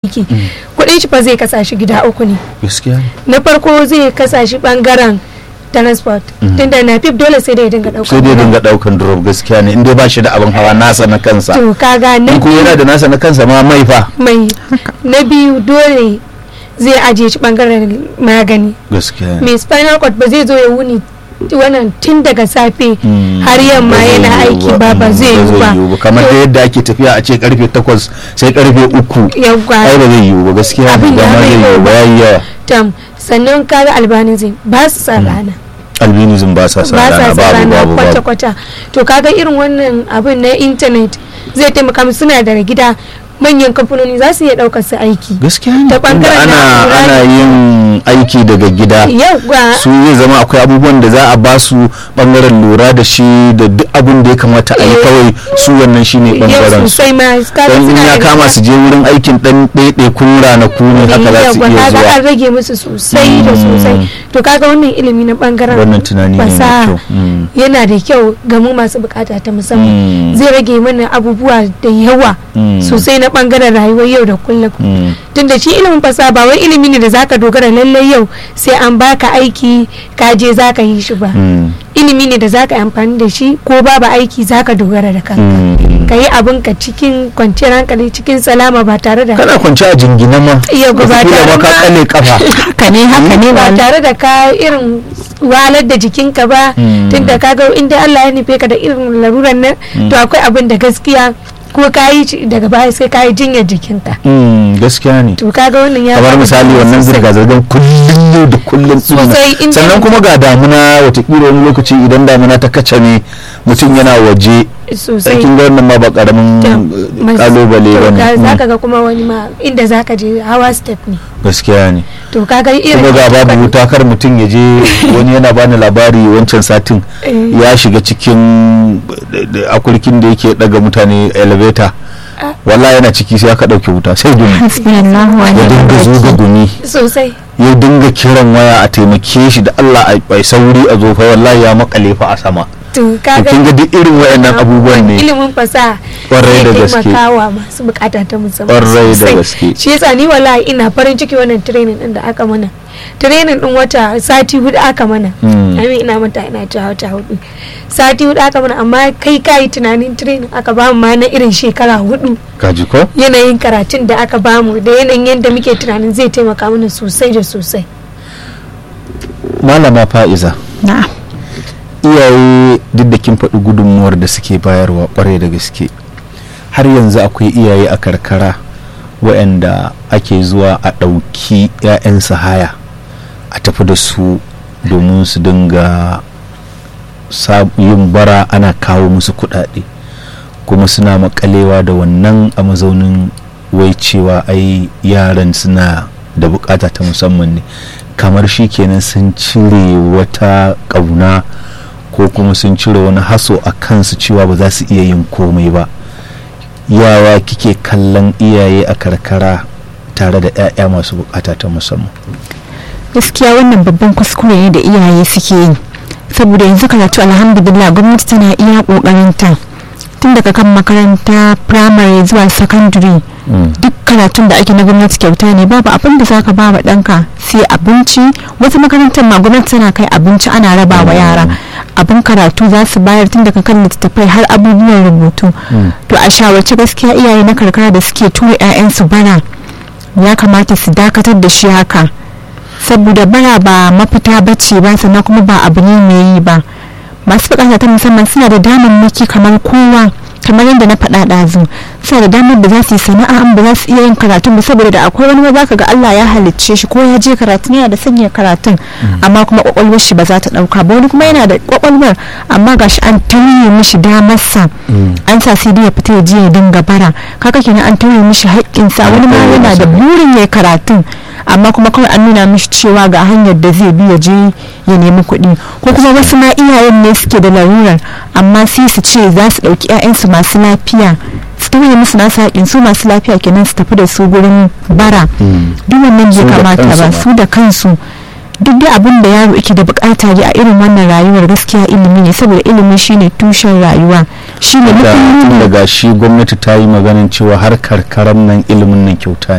aiki kuɗin shi fa zai kasa shi gida uku ne gaskiya ne na farko zai kasa shi bangaren transport tunda na fif dole sai dai ya dinga ɗaukar sai dai dinga daukan drop gaskiya ne in dai ba shi da abin hawa nasa na kansa to kaga na in kuma yana da nasa na kansa ma mai fa mai na biyu dole zai ajiye shi bangaren magani gaskiya ne mai spinal cord ba zai zo ya wuni wannan tun daga safe Mm, har yamma ba zai yana yiwu aiki ba ba zai yiwu ba kamar da yadda ake tafiya a ce karfe 8 sai karfe 3 yawwa ai ba zai yiwu ba gaskiya Abin ba ya ma mai zai yiwu ba yawa. yayi yawa tam sannan kaga albanism ba su sa rana albinism ba sa sa ba sa rana sa babu rana babu babu kwata-kwata to kaga irin wannan abin na intanet zai taimaka musu suna da gida manyan kamfanoni za su iya ɗaukar su aiki gaskiya ne Ta tunda bangaren ana na'ura ana yin aiki daga gida yawwa su zai zama akwai abubuwan da za a ba su bangaren lura da shi da duk abin da ya kamata a yi Eh. kawai su wannan shine yau bangaren su sosai ma kaga don in suna ya da kama gida. su je wurin aikin dan ɗaiɗaikun ranaku ne haka za su Yawwa, iya kaga zuwa an rage musu sosai da Mm. sosai to kaga wannan ilimi na bangaren wannan tunani ne mai fasaha kyau Mm. yana da kyau ga mu masu bukata ta musamman Mm. zai rage mana abubuwa da yawa Mm. sosai na bangaren rayuwar yau da kullum Mm. tunda shi ilimin fasaha ba wai ilimi ne da zaka dogara lallai yau sai an baka aiki ka je zaka yi shi ba Mm. ilimi ne da zaka yi amfani da shi ko babu aiki zaka dogara da kanka Mm. ka yi abinka cikin kwanciyar hankali cikin salama ba tare da kana kwance a jingina ma Iya, ba wataƙila tare ma ka ma- kale kafa haka ne haka ne ba ba tare da ka irin wahalar da jikinka ba Mm. tunda ka ga inda Allah ya nufe ka da irin laruran nan to akwai abin da gaskiya ko ka yi shi daga baya sai ka yi jinyar jikinka Mm, gaskiya ne to kaga wannan ya kamar bada misali dama wannan sosai. zirga-zirgar kullum yau da kullum ɗin nan. Sosai, in dai- sannan kuma ga damuna watakila wani lokaci idan damuna ta kace ne mutum yana waje sosai kin ga wannan ma ba karamin eh, kalubale ba ne za ka Mm, ga kuma wani ma inda za ka je hawa step ne gaskiya ne to kaga irin kuma ga babu wuta kar mutum ya je wani yana bani labari wancan satin Eh. ya shiga cikin da- da akurkin da yake daga mutane elevator Ah. wallahi yana ciki sai aka dauke wuta sai gumi hasbunallahu wa ya dinga ni'mal zuga wakil gumi sosai ya dinga kiran waya a taimake shi da Allah a bai sauri a zo fa wallahi ya makale fa a sama to to kaga kin ga duk irin wayannan abubuwan ne ilimin fasaha Kwarai da zai gaske. taimakawa masu bukata ta musamman Kwarai da sosai. gaske. shi yasa ni wallahi ina farin ciki wannan training din da aka mana training din wata sati hudu aka mana Mm. amin ina mata ina ta wata hudu sati hudu aka mana amma kai kai tunanin training aka bamu ma na irin shekara hudu kaji ko yanayin karatun da aka bamu da yanayin yadda muke tunanin zai taimaka mana sosai da sosai malama fa'iza na'am iyaye duk da kin faɗi gudunmuwar da suke bayarwa kwarai da gaske har yanzu akwai iyaye a karkara waɗanda ake zuwa a ɗauki 'ya'yansu haya a tafi da su domin su dinga sa- yin bara ana kawo musu kuɗaɗe kuma suna makalewa da wannan a mazaunin wai cewa ai yaran suna da bukata ta musamman ne kamar shi kenan sun cire wata ƙauna ko kuma sun cire wani haso a kansu cewa ba za su iya yin komai ba yawa kike kallon iyaye a karkara tare da 'ya'ya masu bukata ta musamman gaskiya wannan babban kuskure ne da iyaye suke yi saboda yanzu karatu alhamdulillah gwamnati tana iya kokarinta tun daga kan makaranta primary zuwa secondary Mm. duk karatun da ake na gwamnati kyauta ne babu abin da zaka ba wa ɗanka sai abinci wasu makarantar ma gwamnati tana kai abinci ana raba wa yara abin karatu za su bayar tun daga kan littattafai har abubuwan rubutu Mm. to a shawarci gaskiya iyaye na karkara da suke tura 'ya'yansu bara ya kamata su dakatar da shi haka saboda bara ba mafita bace ba sannan kuma ba abu ne mai yi ba masu bukata ta musamman suna da damammaki kamar kowa kamar yadda na faɗa ɗazu suna da damar da za su yi sana'a an ba za su iya yin karatun ba saboda da akwai wani ma za ka ga Allah ya halicce shi ko ya je karatun yana da sanya karatun amma kuma kwakwalwar shi ba za ta ɗauka ba wani kuma yana da kwakwalwar amma gashi an tauye mishi damarsa an sa sai dai ya fita ya je ya dinga bara kaka kenan an tauye mishi haƙƙinsa wani ma tauye yana da masa. burin ya karatun amma kuma kawai an nuna mishi cewa ga hanyar da zai bi ya je ya nemi kuɗi ko kuma wasu ma iyayen ne suke da larurar amma sai su ce za su ɗauki 'ya'yansu masu lafiya su tauye musu nasu haƙin su masu lafiya kenan su tafi da su gurin bara Mm. duk wannan Su bai da kamata kansu ba ba. su da kansu duk dai abin da yaro yake da bukata ne a irin wannan rayuwar gaskiya ilimi ne saboda ilimi shine tushen rayuwa shine da mutum daga shi gwamnati ta yi maganin cewa har karkaran nan ilimin nan kyauta ne sosai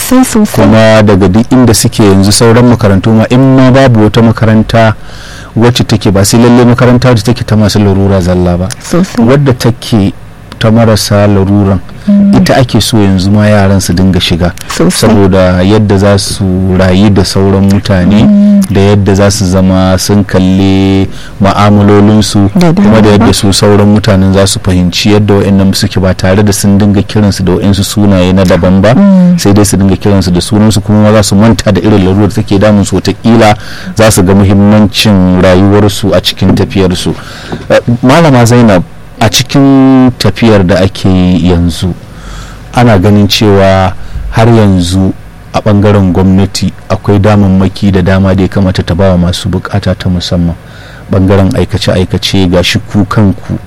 sosai sosai kuma daga duk inda suke yanzu sauran makarantu ma in ma babu wata makaranta wacce take ba sai lalle makaranta wacce take ta masu larura zalla ba sosai wadda take ta marasa laruran ita ake so yanzu ma yaran su dinga shiga sosai saboda yadda za su rayu da sauran mutane da yadda za su zama sun kalli ma'amalolinsu Da dama kuma da yadda ba. su sauran mutanen za su fahimci yadda wa'annan suke ba tare da sun dinga kiransu da wa'insu sunaye na daban ba sai dai su dinga kiransu da sunansu kuma za su manta da irin larurar da take damun su watakila za su ga muhimmancin rayuwarsu a cikin tafiyarsu Eh, malama zainab a cikin tafiyar da ake yi yanzu ana ganin cewa har yanzu a bangaren gwamnati akwai damammaki da dama da ya kamata ta bawa masu bukata ta musamman bangaren aikace-aikace ga shi ku kanku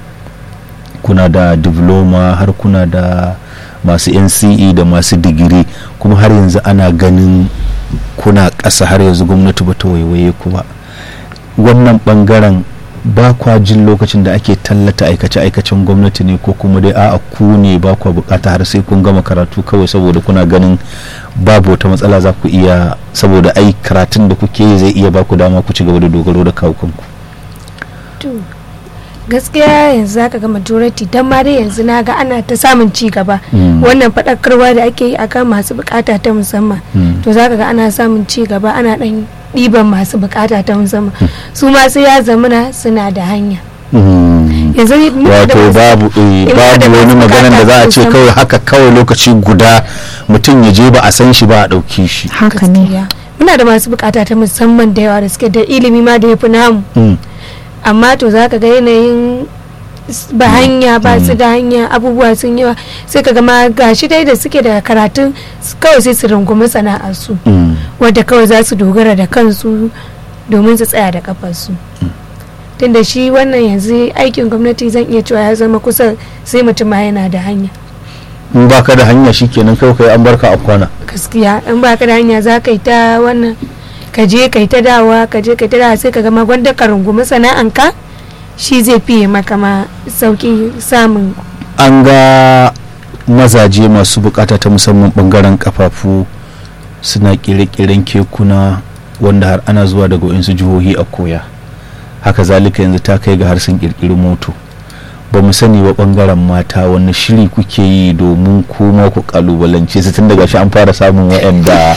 kuna da diploma har kuna da masu nce da masu digiri kuma har yanzu ana ganin kuna ƙasa har yanzu gwamnati ba ta waiwaye ku ba wannan bangaren ba kwa jin lokacin da ake tallata aikace-aikacen gwamnati ne ko kuma dai a'a ku ne ba kwa bukata har sai kun gama karatu kawai saboda kuna ganin babu wata matsala za ku iya saboda ai karatun da kuke yi zai iya ba ku dama ku ci gaba da dogaro da kawukanku to gaskiya yanzu zaka ga majority dan ma dai yanzu na ga ana ta samun ci gaba Mm. wannan faɗakarwa da ake yi akan masu bukata ta musamman Mm. to zaka ga ana samun ci gaba ana dan ɗiban masu bukata ta musamman su ma sai ya zamana suna da hanya Mm. yanzu muna da wato masu- babu eh, muna da babu wani masu maganan da za a ce bukata ta kawai haka kawai lokaci guda mutum ya je ba a san shi ba a ɗauki shi haka ne gaskiya. muna da masu bukata ta musamman da yawa da suke da ilimi ma da ya fi namu Mm. amma to za ka ga yanayin s- ba hanya ba su da hanya abubuwa sun yawa sai ka ga ma gashi dai da suke da karatun s- kawai sai su rungumi sana'arsu Mm. wadda kawai za su dogara da kansu domin su tsaya da kafarsu tunda shi wannan yanzu aikin gwamnati zan iya cewa ya zama kusa sai mutum ma yana da hanya in ba ka da hanya shikenan kawai kai an barka a kwana gaskiya in ba ka da hanya za ka yi ta wannan ka je ka yi ta dawa ka je ka yi ta dawa sai ka gama gwanda ka rungumi sana'anka shi zai fiye maka ma sauki samun an ga mazaje masu bukata ta musamman bangaren kafafu suna kire-kiren kekuna wanda har ana zuwa daga wasu jihohi a koya haka zalika yanzu ta kai ga har sun kirkiri moto ba mu sani ba bangaren mata wani shiri kuke yi domin kuma ku kalubalance su tun daga shi an fara samun wa'anda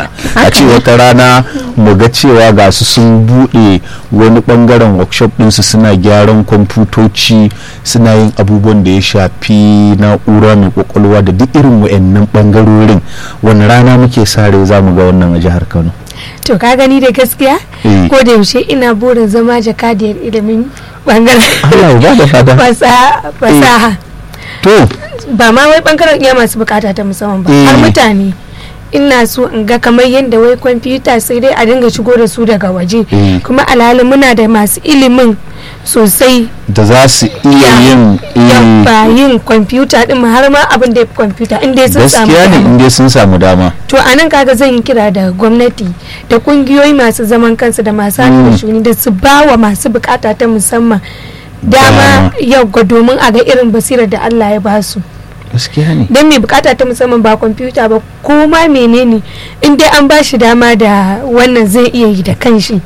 a ce wata rana mu ga cewa ga su sun bude wani bangaren workshop ɗinsu suna gyaran kwamfutoci suna yin abubuwan da ya shafi na'ura mai kwakwalwa da duk irin wa'annan bangarorin wani rana muke sare za mu ga wannan a jihar kano to ka gani da gaskiya Eh. ko da yaushe ina burin zama jakadiyar ilimin bangaren Allah ya bada fada fasaha fasaha to ba ma wai bangaren iya masu bukata ta musamman ba Eh. har mutane ina so in ga kamar yadda wai kwamfuta sai dai a dinga shigo da su daga waje Eh. kuma alhali muna da masu ilimin sosai da za su iya yin eh, yabba yin kwamfuta din ma har ma abin da ya fi kwamfuta in dai sun samu gaskiya ne dama. in dai sun samu dama to a nan kaga zan yi kira da gwamnati da kungiyoyi masu zaman kansu da masu hannu Mm. da shuni da su ba wa masu bukata ta musamman dama Dama. yau ga domin a ga irin basirar da Allah ya ba su gaskiya ne don mai bukata ta musamman ba kwamfuta ba ko ma menene in dai an ba shi dama da wannan zai iya yi da kanshi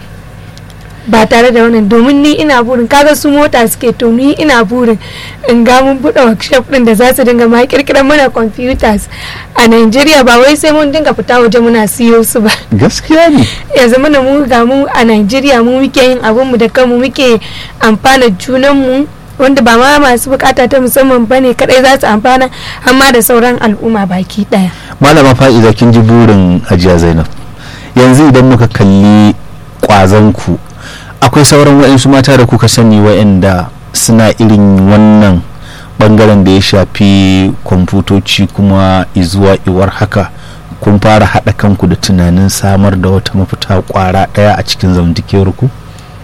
ba tare da wannan domin ni ina burin kaga su mota suke to ni ina burin in ga mun buɗe workshop din da za su dinga ma kirkirar mana computers a Najeriya ba wai sai mun dinga fita waje muna siyo su ba gaskiya ne ya zama na mu ga mu a Najeriya mu muke yin abin mu da kanmu muke amfana junan mu wanda ba ma masu bukata ta musamman bane kadai za su amfana amma da sauran al'umma baki daya malama fa'iza kin ji burin hajiya zainab yanzu idan muka kalli kwazon ku akwai sauran wa'insu mata da kuka sani wa'inda suna irin wannan bangaren da ya shafi kwamfutoci kuma izuwa iwar haka kun fara haɗa kanku da tunanin samar da wata mafita kwara ɗaya a cikin zamantakewar ku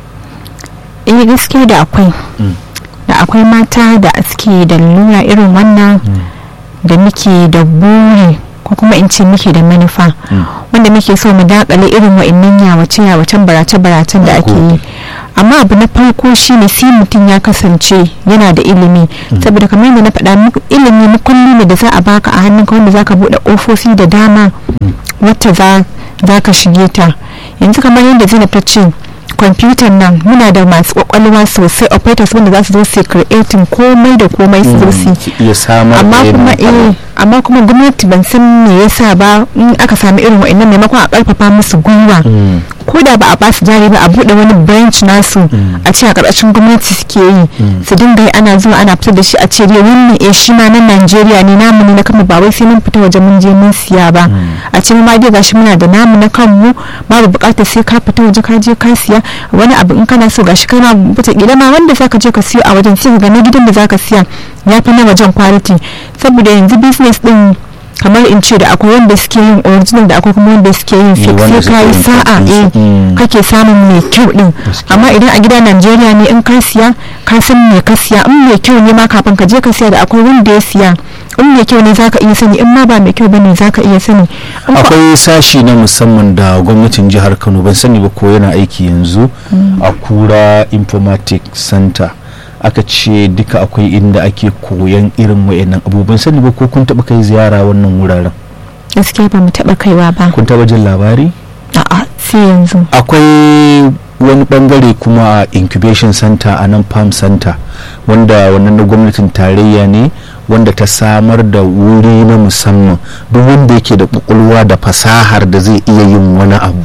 eh gaskiya da akwai Mm. da akwai mata da suke da lura irin wannan da muke da buri ko kuma in ce muke da manufa Mm. wanda muke so mu dakale irin wa'annan yawace yawacen barace baracen da ake yi amma abu na farko shine sai mutum ya kasance yana da ilimi saboda kamar yadda na faɗa muku ilimi mukulli ne da za a baka a hannunka wanda zaka buɗe ƙofofi da dama wacce za za ka shige ta yanzu kamar yadda zainab ta ce kwamfutan nan muna da masu kwakwalwa sosai operators wanda za su zo su creating komai da komai su zo su ki iya samar amma da kuma yanayin eh amma kuma gwamnati ban san me yasa ba in aka sami irin wa'annan maimakon a karfafa musu gwiwa Mm. ko da ba a basu jari ba a bude wani branch nasu a ce a karkashin gwamnati suke yi su dinga yi ana zuwa ana fitar da shi a ce dai wannan eh shi ma na Najeriya ne namu ne na kanmu ba wai sai mun fita waje mun je mun siya ba a ce mu ma dai gashi muna da namu na kanmu babu bukatar sai ka fita waje ka je ka siya wani abu in kana so gashi kai ma wata kila ma wanda zaka je ka siyo a wajen sai ka ga na gidan da zaka siya ya fi na wajen quality saboda yanzu business din kamar in ce da akwai wanda suke yin original da akwai kuma wanda suke yin fake wanda sai ka yi suke yin sa'a fake eh mm. kake samun mai kyau din Gaskiya. amma idan a gida Najeriya ne in ka siya ka san me ka siya in mai kyau ne ma kafin ka je ka siya da akwai wanda ya siya in mai kyau ne zaka iya sani in ma ba mai kyau bane zaka iya sani in ba- akwai sashi na musamman da gwamnatin jihar kano ban sani ba ko yana aiki yanzu a kura informatic center aka ce duka akwai inda ake koyan irin wayannan abubuwan sani ba ko kun taba kai ziyara wannan wuraren gaskiya ba mu taba kaiwa ba kun taba jin labari a'a sai yanzu akwai wani bangare kuma a incubation center a nan farm center wanda wannan na gwamnatin tarayya ne wanda ta samar da wuri na musamman duk wanda yake da kwakwalwa da fasahar da zai iya yin wani abu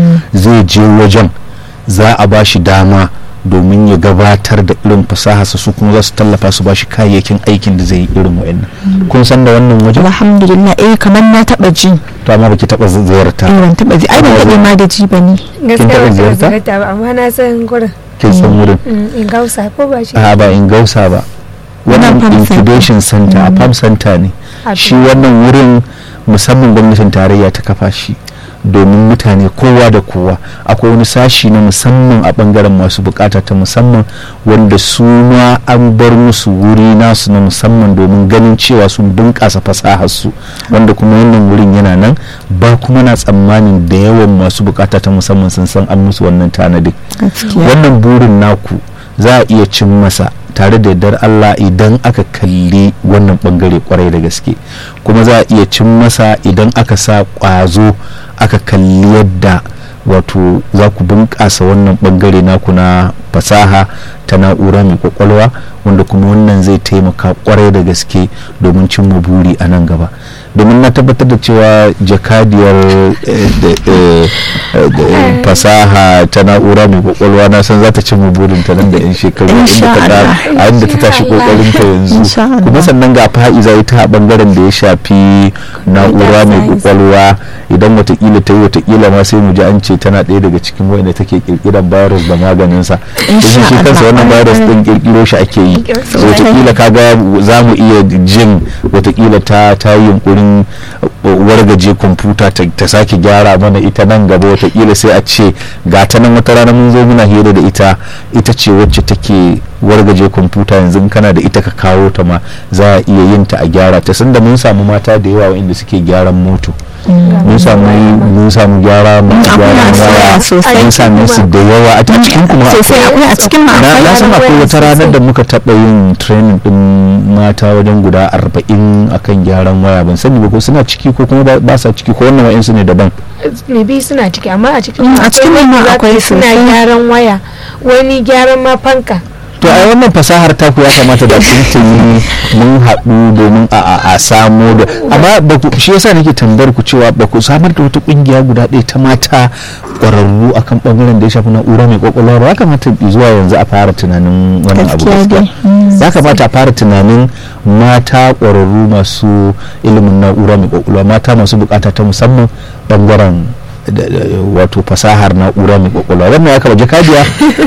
zai je wajen za a ba shi dama domin ya gabatar da irin fasaharsa su kuma za su tallafa su ba shi kayayyakin aikin da zai yi irin wa'annan kun san da wannan wajen alhamdulillah eh kamar na taba ji to amma baki taba ziyarta eh ban taba ji ai ban daɗe ma da ji ba ne gaskiya taɓa ba ta ziyarta? ziyarta ba amma na san gurin kin san wurin Mm, in gausa ko ba shi a ba in gausa ba Wannan wannan farm center. incubation center a farm center ne A shi wannan wurin musamman gwamnatin tarayya ta kafa shi domin mutane kowa da kowa akwai wani sashi na musamman a bangaren masu bukata ta musamman wanda su ma an bar musu wuri nasu na musamman domin ganin cewa sun bunƙasa fasaharsu wanda kuma wannan wurin yana nan ba kuma na tsammanin da yawan masu bukata ta musamman sun san an musu wannan tanadin gaskiya wannan burin naku za a iya cin masa tare da yardar Allah idan aka kalli wannan bangare kwarai da gaske kuma za a iya cin masa idan aka sa kwazo aka kalli yadda wato za ku bunƙasa wannan bangare naku na fasaha ta na'ura mai kwakwalwa wanda kuma wannan zai taimaka kwarai da gaske domin cimma buri a nan gaba domin na tabbatar da cewa jakadiyar eh, da- eh, eh, da- fasaha ta na'ura mai kwakwalwa na san za ta cimma burin ta nan da yan shekaru inda Insha ta ga Allah. a inda ta tashi Insha Allah. kokarin ta yanzu Insha Allah. kuma sannan ga fa'iza ita a bangaren da ya shafi na'ura mai science. kwakwalwa idan watakila ta yi watakila ma sai mu ji an ce tana ɗaya daga cikin wanda take kirkiran virus da maganinsa Insha shi shi kansa Allah. wannan virus din kirkiro shi ake yi so Sosai. watakila kaga za mu iya jin watakila ta ta yi yunkurin uh, wargaje kwamfuta ta, ta sake gyara mana ita nan gaba watakila sai a ce ga ta nan wata rana mun zo muna hira da ita ita ce wacce take wargaje kwamfuta yanzu in kana da ita ka kawo ta ma za a iya yin ta a gyara ta sanda mun samu mata da yawa waɗanda suke gyaran moto mun samu mun samu gyara masu akwai gyaran masu waya yawa sosai. mun same su da yawa a cikin kuma sosai akwai a cikin ma na akwai na san akwai akwai wata ranar sosai. da muka taɓa yin training din mata wajen guda arba'in akan gyaran waya ban sani ba ko suna ciki ko kuma ba- ba sa ciki ko wannan wa'insu ne daban maybe suna ciki amma a cikin Mm, a cikin wanda ma za ka akwai ji suna sosai. gyaran waya wani gyaran ma fanka to a wannan fasahar taku ya kamata da tuntuni mun haɗu domin a a- a samo da amma ba ku shi yasa nake tambayar ku cewa ba ku samar da wata kungiya guda ɗaya ta mata ƙwararru akan ɓangaren da ya shafi na'ura mai kwakwalwa ba ya kamata zuwa yanzu a fara tunanin wannan abu Gaskiya gaskiya dai. Mm. ya kamata a fara tunanin mata ƙwararru masu ilimin na'ura mai kwakwalwa mata masu bukata ta musamman ɓangaren da- da- wato fasahar na'ura mai kwakwalwa wannan ya kama jakadiya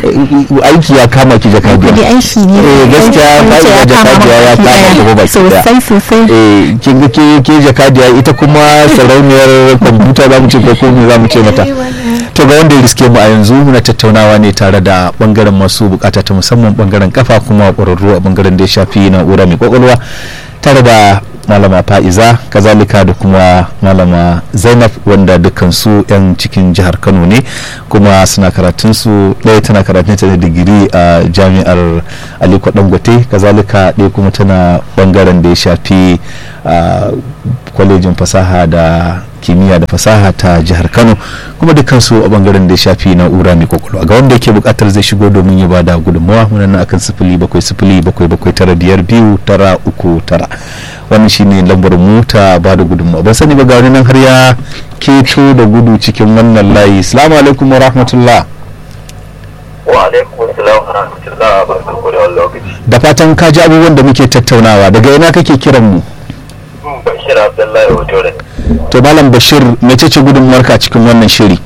eh, aiki ya kama ki jakadiya kudi aiki ne Eh, gaskiya Wanda ba ya iya kama jakadiya ya baki kama daya. gaba baki daya. sosai sosai eh kin ga ke ke jakadiya ita kuma sarauniyar kwamfuta za mu ce ko kuma za mu ce mata to ga wanda ya riske mu a yanzu muna tattaunawa ne tare da bangaren masu bukata ta musamman bangaren kafa kuma kwararru a bangaren da ya shafi na'ura mai kwakwalwa tare da malama fa'iza kazalika da kuma malama zainab wanda dukkan su 'yan cikin jihar kano ne kuma suna karatun su ɗaya tana karatun ta da digiri a jami'ar aliko dangote kazalika ɗaya kuma tana bangaren da ya shafi a kwalejin fasaha da kimiyya da fasaha ta jihar kano kuma dukkan su a bangaren da ya shafi na'ura mai kwakwalwa ga wanda yake bukatar zai shigo domin ya bada gudunmawa muna nan akan sifili bakwai sifili bakwai bakwai tara biyar biyu tara uku tara wannan shine lambar mu ta bada gudunmawa ban sani ba ga wani nan har ya keto da gudu cikin wannan layi salamu alaikum wa rahmatullah wa alaikum assalam wa rahmatullah barkanku da wannan lokaci da fatan ka ji abubuwan da muke tattaunawa daga ina kake kiran mu bashir abdullahi hoto da to malam bashir mecece gudunmuwarka cikin wannan shiri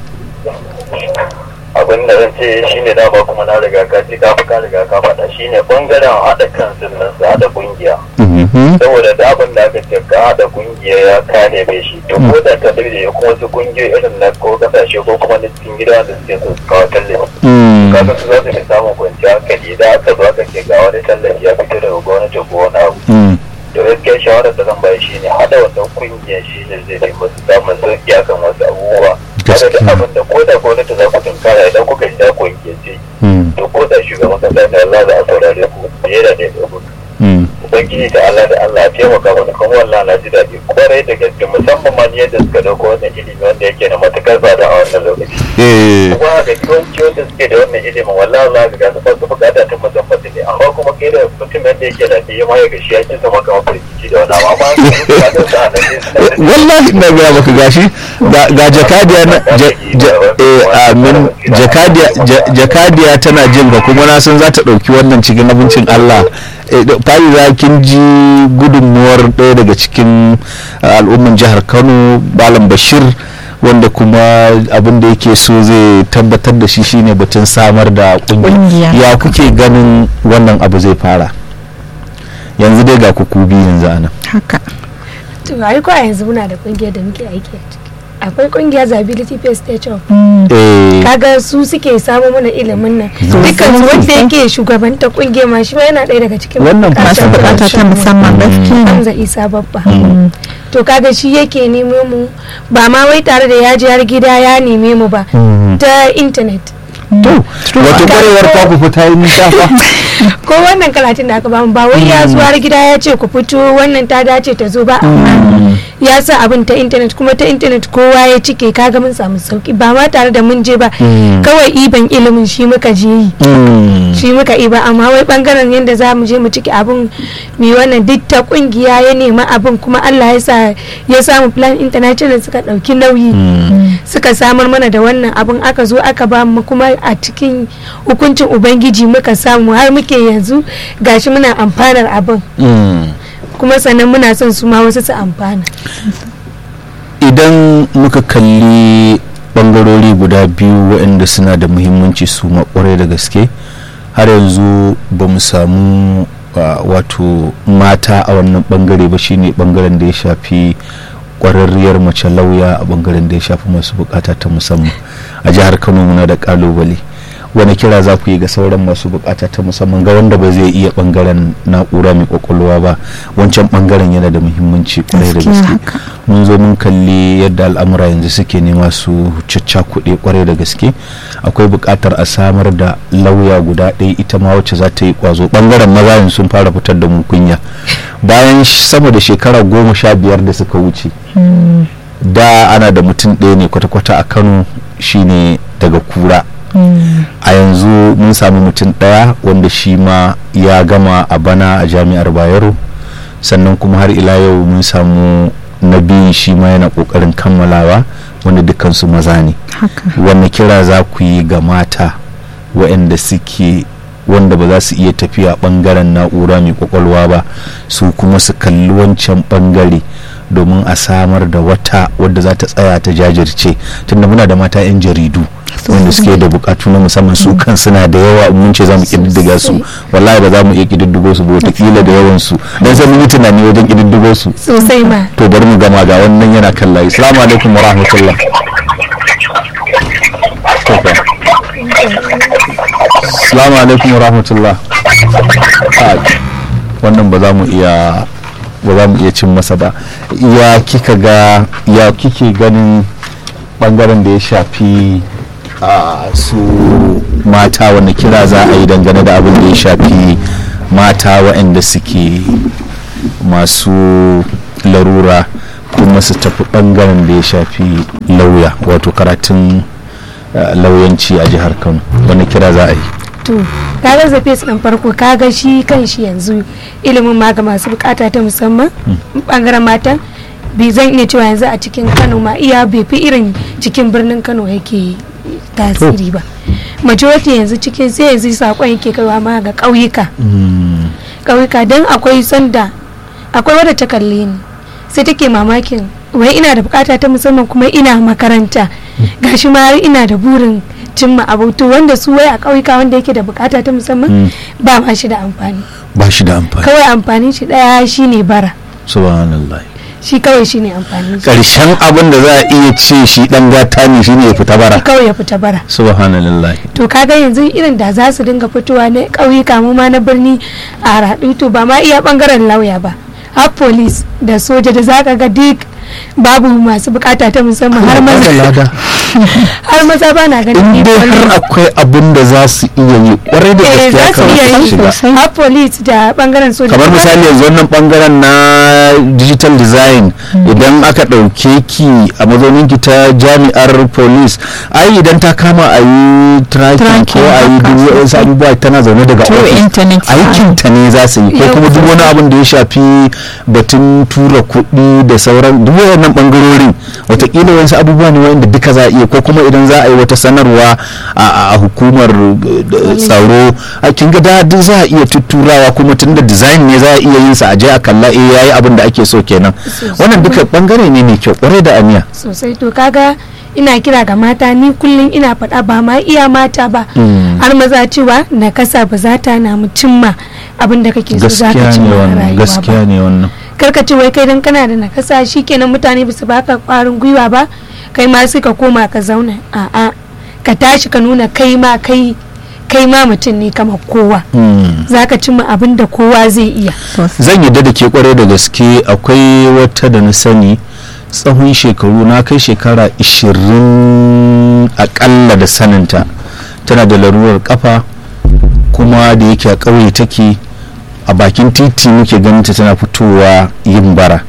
abin da zan ce shine dama kuma na riga ka ce ka fi ka riga ka faɗa shine bangaren haɗa kan sunan su haɗa kungiya Mhm. saboda da abin da aka ce ka haɗa kungiya ya kane mai shi to ko da ka daidai kuma wasu kungiyoyi irin na ko kasashe ko kuma na cikin gida wanda suke so su kawo tallafi Mm. kaga su za su fi samun kwanciyar hankali idan aka zo aka ce ga wani tallafi ya fito daga gwamnati ko wani abu Mm. to gaskiya shawarar da zan bayar shi ne haɗa wannan kungiyar shi ne zai fi musu samun sauƙi akan wasu abubuwa kada da Gaskiya. abin da ko da gwamnati za ku tunkara idan kuka shi da kungiyar ce Mm. to ko da shugaban kasa ne Allah za a saurare ku fiye da ɗaya ɗaya Mm. ubangiji da Allah da Allah ya taimaka mana kuma wallahi na ji daɗi kwarai da gaske musamman ma ni yadda suka dauko wannan ilimi wanda yake da matukar tsada a wannan lokaci Eh. kuma ga yawanci wanda suke da wannan ilimin wallahi Allah ga gasu ba su bukata ta musamman ne amma kuma kai da mutum yadda yake da ya ma ya gashi ya kisa maka mafarkici da wani amma su bukatar sa nan ne suna da wallahi na gaya maka gashi ga ga jakadiya na ja- ja- eh, amin jakadiya ja- jakadiya tana jin ga kuma na san za ta ɗauki wannan cikin abincin Allah Eh, da- fa'iza kin ji gudunmuwar ɗaya daga cikin uh, al'umman jihar Kano Malam Bashir wanda kuma abin da yake so zai tabbatar da shi shine batun samar da kungiya Ƙungiya. ya kuke ganin wannan abu zai fara yanzu dai ga kuku biyu yanzu anan haka to ai ko a yanzu muna da kungiyar da muke aiki a ciki akwai kungiyar disability based stage of eh kaga su suke samu mana ilimin nan dukkan su wanda yake shugabanta kungiyar ma shi ma yana ɗaya daga cikin Wannan masu bukatar bukata ta musamman gaskiya Hamza Isa babba to kaga shi yake neme mu ba ma wai tare da ya je har gida ya neme mu ba Mm. ta internet to wata kwarewar ta ku fita yi nisa fa ko wannan karatun da aka bamu ba wai ya zo har gida ya ce ku fito wannan ta dace ta zo ba amma ya sa abin ta intanet kuma ta intanet kowa ya cike kaga mun samu sauki ba ma tare da mun je ba Mm. kawai iban ilimin shi muka je yi Mm. shi muka iba amma wai bangaren yadda za mu je mu ciki abin mi wannan duk ta kungiya ya nema abin kuma Allah ya sa ya samu plan international suka dauki nauyi suka samar mana da wannan abin aka zo aka ba mu kuma a cikin hukuncin ubangiji muka samu har muke yanzu gashi muna amfanar abin Mm. kuma sannan muna son su ma wasu su amfana idan muka kalli bangarori guda biyu waɗanda suna da muhimmanci su makwarai da gaske har yanzu ba mu samu uh, wato mata a wannan bangare ba shine bangaren da ya shafi kwararriyar mace lauya a bangaren da ya shafi masu bukata ta musamman a jihar kano muna da kalubale wani kira za ku yi ga sauran masu bukata ta musamman ga wanda ba zai iya bangaren na'ura mai kwakwalwa ba wancan bangaren yana da muhimmanci kwarai da Gaskiya gaske haka. mun zo mun kalli yadda al'amura yanzu suke nema su kuɗi kwarai da gaske akwai buƙatar a samar da lauya guda ɗaya ita ma wacce za ta yi ƙwazo ɓangaren maza yanzu sun fara fitar da mu kunya bayan sh- sama da shekara goma sha biyar da suka wuce da ana da mutum ɗaya ne kwata-kwata a kano shine daga kura a yanzu mun sami mutum ɗaya wanda shi ma ya gama a bana a jami'ar bayero sannan kuma har ila yau mun samu na biyu shi ma yana ƙoƙarin kammalawa wanda dukansu maza ne haka wanne kira za ku yi ga mata waɗanda suke wanda ba za su iya tafiya ɓangaren na'ura mai kwakwalwa ba su kuma su kalli wancan ɓangare domin a samar da wata wadda za ta tsaya ta jajirce tunda muna da mata 'yan jaridu wanda suke da bukatu na musamman su kan suna da yawa in mun ce za mu kididdiga su wallahi ba za mu iya kididdigo su ba wataƙila da yawan su don sai mun yi tunani wajen kididdigo su sosai ma to bari mu gama ga wannan yana kan layi assalamu alaikum wa rahmatullah To fa. assalamu alaikum wa rahmatullah Ah, wannan ba za mu iya ba za mu iya cin masa ba ya kika ga ya kike ganin bangaren da ya shafi a su mata wanda kira za a yi dangane da abin da ya shafi mata waɗanda suke masu larura kuma su tafi bangaren da ya shafi lauya wato karatun uh, lauyanci a jihar kano wani kira za a yi to kaga zafe su dan farko kaga shi kan shi yanzu ilimin ma ga masu bukata ta musamman bangaren matan bai zan iya cewa yanzu a cikin kano ma iya bai fi irin cikin birnin kano yake tasiri ba majority yanzu cikin sai yanzu sakon yake kaiwa ma ga ƙauyuka ƙauyuka don akwai sanda akwai wadda ta kalle ni sai take mamakin wai ina da bukata ta musamman kuma ina makaranta gashi ma har ina da burin cimma abutu wanda su wai a ƙauyuka wanda yake da bukata ta musamman ba ma shi da amfani ba shi da amfani kawai amfanin shi daya shine bara subhanallah shi kawai shine amfanin shi karshen abin da za a iya ce shi dan gata ne shine ya fita bara kawai ya fita bara subhanallah to kaga yanzu irin da za su dinga fitowa na ƙauyuka mu ma na birni a raɗu to ba ma iya bangaren lauya ba har police da soja da zaka ga duk babu masu bukata ta musamman har maza har maza ba na ganin in dai har akwai abin da za su iya yi kwarai da eh gaskiya za su iya kamar su yi shiga har police da bangaren soja kamar misali yanzu wannan bangaren na digital design idan aka ɗauke ki a mazaunin ki ta jami'ar police ai idan ta kama a yi tracking ko Tracking, a yi haka. duk wasu abubuwa tana zaune daga Through office internet, aikin ta ne za su yi ko Yau. kuma duk wani abin da ya shafi batun tura kuɗi da sauran duk wannan bangarorin watakila wasu abubuwa ne wanda duka za a iya ko kuma idan za a yi wata sanarwa a a hukumar eh, tsaro a kin ga da duk za a iya tutturawa kuma tunda design ne za a iya yin sa a je a kalla eh yayi abin da ake so kenan wannan duka bangare ne mai kyau kwarai da aniya sosai to kaga ina kira ga mata ni kullum ina faɗa ba ma iya mata ba Mm. har maza cewa na kasa ba za ta na mu cimma abin da kake so za ka gaskiya ne cimma a wannan rayuwa gaskiya ba ne wannan karka ce wai kai dan kana da nakasa shikenan mutane ba su baka kwarin gwiwa ba kai ma sai ka koma ka zauna a'a ka tashi ka nuna kai ma kai kai ma mutum ne kamar kowa Mm. za ka cimma abin da kowa zai iya zan yadda da ke kwarai da gaske akwai wata da na sani tsawon shekaru na kai shekara 20 akalla da saninta tana da larurar kafa kuma da yake a ƙauye take a bakin titi muke ganinta tana fitowa yin bara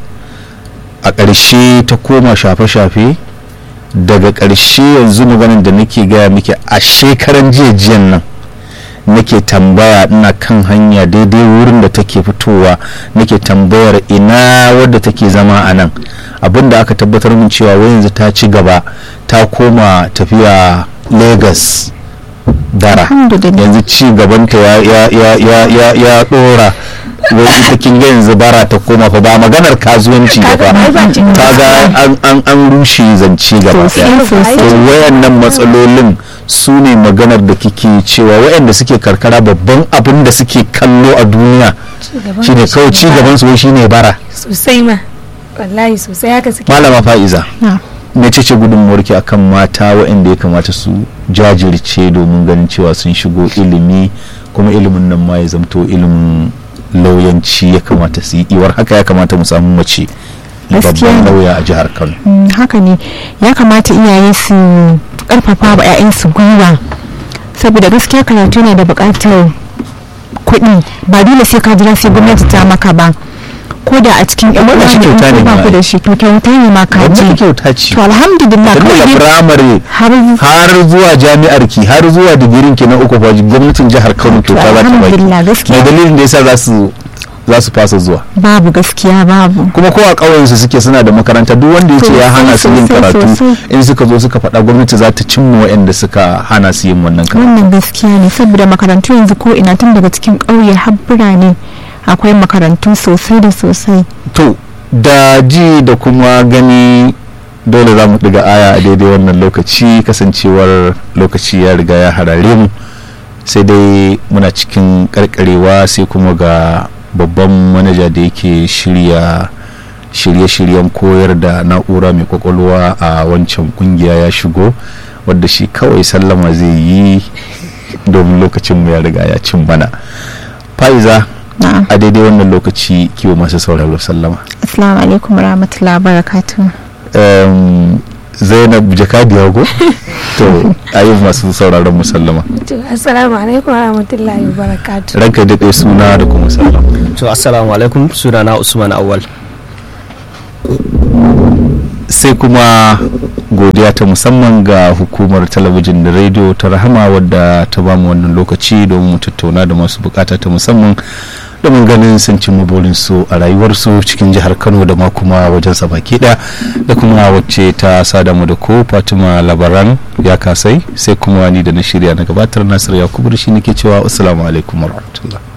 a ƙarshe ta koma shafe-shafe daga ƙarshe yanzu maganin da nake gaya miki a shekaran jiya jiyan nan nake tambaya ina kan hanya daidai wurin da take fitowa nake tambayar ina wadda take zama a nan abinda aka tabbatar min cewa wai yanzu ta ci gaba ta koma tafiya lagos bara Alhamdulillah. yanzu ci gabanta ya ya ya ya ya ya dora wai ita kin ga yanzu bara ta koma fa ba maganar kasuwanci ba Kaga ai ba ci gaba. kaga an an an rushe zance gaba Sosai, daya sosai. to wayannan matsalolin su ne maganar da kike cewa wayanda suke karkara babban abin da suke kallo a duniya Cigaban shine shi kawai ne ci ba. gaban su wai shine bara sosai ma wallahi sosai haka suke malama fa'iza Na. mece ce gudunmuwarki akan mata waɗanda ya kamata su jajirce domin ganin cewa sun shigo ilimi kuma ilimin nan ma ya zamto ilimin lauyanci ya kamata su yi iwar haka ya kamata mu samu mace Gaskiya babban ne. lauya a jihar kano Mm, haka ne ya kamata iyaye su karfafa wa 'ya'yansu gwiwa saboda gaskiya karatu yana da buƙatar kuɗi ba dole sai ka jira sai gwamnati ta maka ba ko da a cikin yan Wannan shi uwa ne in kyauta ne ko ba ma ku ai. da shi to kyauta ne ma ka wannan je kyauta ce to alhamdulillah tun kawai daga dai firamare har har zuwa jami'ar ki har zuwa digirin ki na uku fa gwamnatin jihar kano kyauta za ta baki alhamdulillah gaskiya mai dalilin da yasa za su za su fasa zuwa babu gaskiya babu kuma ko a ƙauyen su suke suna da makaranta duk wanda ya ce ya hana su yin Sosai, karatu sosai. in suka zo suka faɗa gwamnati za ta cimma waɗanda suka hana su yin wannan karatu wannan gaskiya ne saboda makarantu yanzu ko ina tun daga cikin ƙauye har birane akwai makarantu sosai da sosai to da ji da kuma gani dole za mu ɗiga aya a daidai wannan lokaci kasancewar lokaci ya riga ya harare mu sai dai muna cikin karkarewa sai kuma ga babban manaja da yake shirya shirye-shiryen koyar da na'ura mai kwakwalwa a wancan kungiya ya shigo wadda shi kawai sallama zai yi domin lokacin mu ya riga ya cin bana fa'iza na'am a daidai wannan lokaci kiwo masu sauraro sallama assalamu alaikum warahmatullahi wabarakatuh Em, zainab jakadiya go to ayi masu sauraron mu sallama To, assalamu alaikum wa rahmatullahi wa barakatuh ranka da kai suna da kuma sallama to assalamu alaikum sunana usman awal sai kuma godiya ta musamman ga hukumar talabijin da rediyo ta rahama wadda ta bamu wannan lokaci domin mu tattauna da masu bukata ta musamman domin ganin sun cimma burinsu a rayuwarsu cikin jihar kano da ma kuma wajen sa baki ɗaya da kuma wacce ta sada mu da ko fatima labaran ya kasai sai kuma ni da na shirya na gabatar nasiru yakubu da shi nake cewa assalamu alaikum warahmatullahi